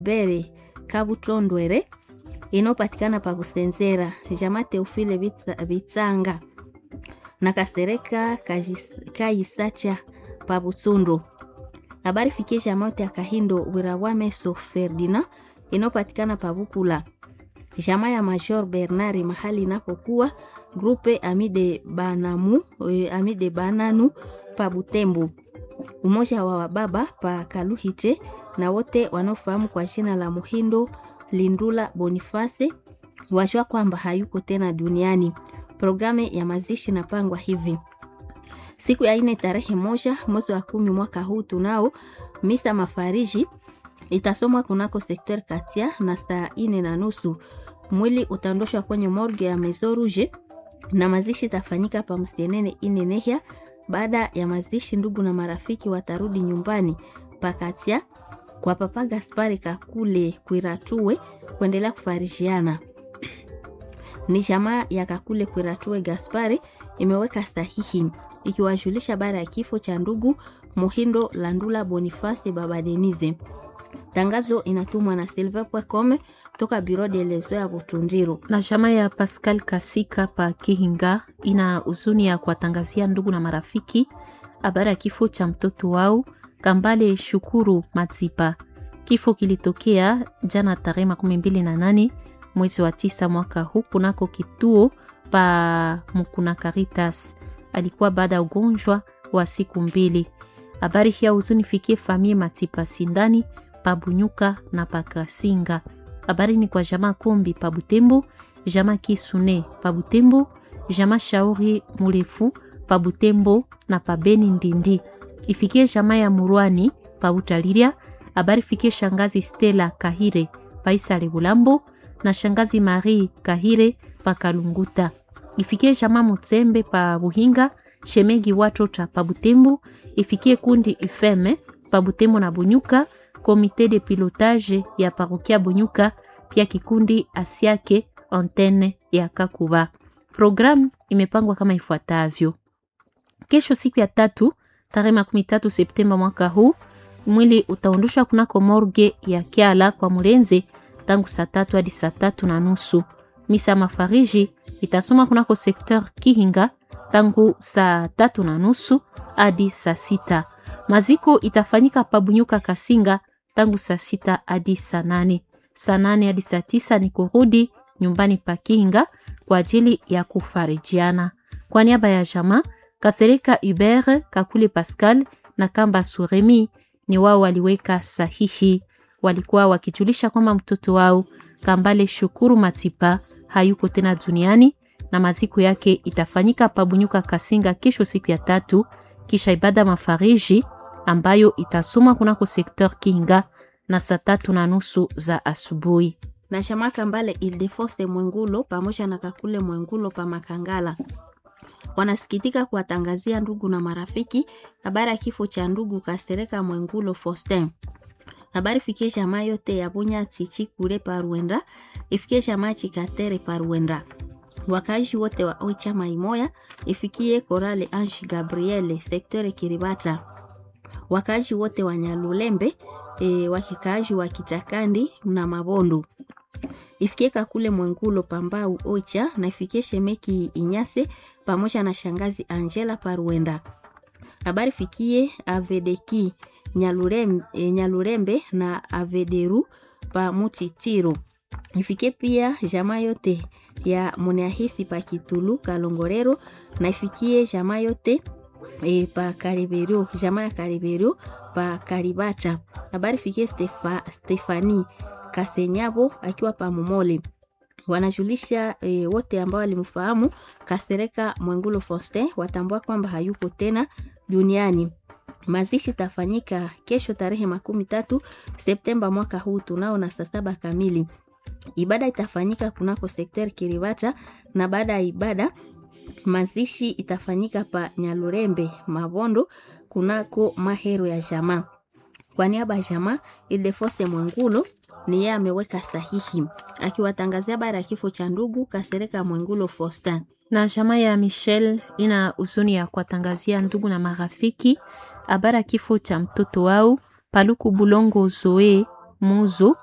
bere kabutondwere inopatikana pa kusenzera jama teofile Bitsa- bitsanga na kasereka Kajis- kayisacha pa butsundu habari fikie jama yote ya kahindo wirawameso ferdina inopatikana pa bukula jama ya major bernari mahali inapokuwa grupe amide banamu eh, amide bananu pa butembo umoja wa wababa pa kaluhite na wote wanaofahamu kwa jina la muhindo lindula bonifase wajua kwamba hayuko tena duniani programu ya mazishi inapangwa hivi siku ya ine tarehe moja mwezi wa kumi mwaka huu tunao misa mafariji itasomwa kunako sekter katia na saa ine na nusu mwili utaondoshwa kwenye morgue ya Maison Rouge na mazishi itafanyika pa msienene ine nehya baada ya mazishi ndugu na marafiki watarudi nyumbani pakatia kwa papa gaspari kakule kwiratue kuendelea kufarishiana ni jamaa ya kakule kwiratue gaspari imeweka sahihi ikiwajulisha baada ya kifo cha ndugu muhindo landula bonifasi baba denize tangazo inatumwa na silver.com toka biro de leso ya butundiro na chama ya Pascal Kasika pa Kihinga ina huzuni ya kuwatangazia ndugu na marafiki habari ya kifo cha mtoto wao Kambale Shukuru Matipa. Kifo kilitokea jana tarehe makumi mbili na nane mwezi wa tisa mwaka huu kunako kituo pa Mukuna Caritas. Alikuwa baada ya ugonjwa wa siku mbili. Habari hii ya huzuni fikie famie Matipa Sindani pa Bunyuka na pa Kasinga habari ni kwa jama kombi pa butembo jama kisune pa butembo jama shauri murefu pa butembo na pa beni ndindi ifikie jama ya murwani pa butaliria habari fikie shangazi stela kahire pa isale bulambo na shangazi marie kahire pa kalunguta ifikie jama mutsembe pa buhinga shemegi watota pa butembo ifikie kundi ifeme pa butembo na bunyuka komite de pilotage ya parokia Bunyuka, pia kikundi Asiake antenne ya Kakuba. Programu imepangwa kama ifuatavyo: kesho, siku ya tatu, tarehe makumi tatu Septemba mwaka huu, mwili utaondoshwa kunako morge ya Kiala kwa Murenze tangu saa tatu hadi saa tatu na nusu. Misa mafariji itasoma kunako sekteur Kihinga tangu saa tatu na nusu hadi saa sita. Maziko itafanyika Pabunyuka Kasinga tangu saa sita hadi saa nane. Saa nane hadi saa tisa ni kurudi nyumbani pa Kinga kwa ajili ya kufarijiana. Kwa niaba ya jama Kasereka Hubert Kakule Pascal na Kamba Suremi ni wao waliweka sahihi, walikuwa wakijulisha kwamba mtoto wao Kambale Shukuru Matipa hayuko tena duniani na maziko yake itafanyika Pabunyuka Kasinga kesho siku ya tatu, kisha ibada mafariji ambayo itasomwa kunako sekteur Kinga na saa tatu na nusu za asubuhi. na shamaka mbale Ildefonse Mwengulo pamoja na Kakule Mwengulo pa Makangala wanasikitika kuwatangazia ndugu na marafiki habari ya kifo cha ndugu Kasereka Mwengulo Faustin. Habari fikie jamaa yote ya Bunya Tichi kule pa Ruenda, ifikie jamaa Chikatere pa Ruenda. Wakazi wote wa Oicha Maimoya, ifikie Korale Ange Gabriele sektere Kiribata. Wakazi wote wa Nyalulembe e, wakikaaji wa Kichakandi na Mabondo ifikie Kakule Mwengulo Pambau Ocha na ifikie Shemeki Inyase pamoja na shangazi Angela Paruenda. Habari fikie Avedeki Nyalurembe, e, Nyalurembe na Avederu pa Muchichiro. Ifikie pia jamaa yote ya Muneahisi pa Kitulu Kalongorero na ifikie jamaa yote e, pa Kariberio, jamaa ya Kariberio pa Karibata. Habari fikie Stefa, Stefani Kasenyabo akiwa pa Momole. Wanajulisha e, wote ambao walimfahamu Kasereka Mwengulo Faustin watambua kwamba hayuko tena duniani. Mazishi tafanyika kesho tarehe makumi tatu Septemba mwaka huu tunao na saa saba kamili. Ibada itafanyika kunako sekter Kiribata na baada ya ibada mazishi itafanyika pa Nyalurembe Mabondo kunako mahero ya jamaa. Kwa niaba ya jamaa Ildefonse Mwengulo ni yeye ameweka sahihi akiwatangazia habari ya kifo cha ndugu Kasereka Mwengulo Faustin. na jamaa ya Michel ina huzuni ya kuwatangazia ndugu na marafiki habari ya kifo cha mtoto wao Paluku Bulongo Zoe Muzo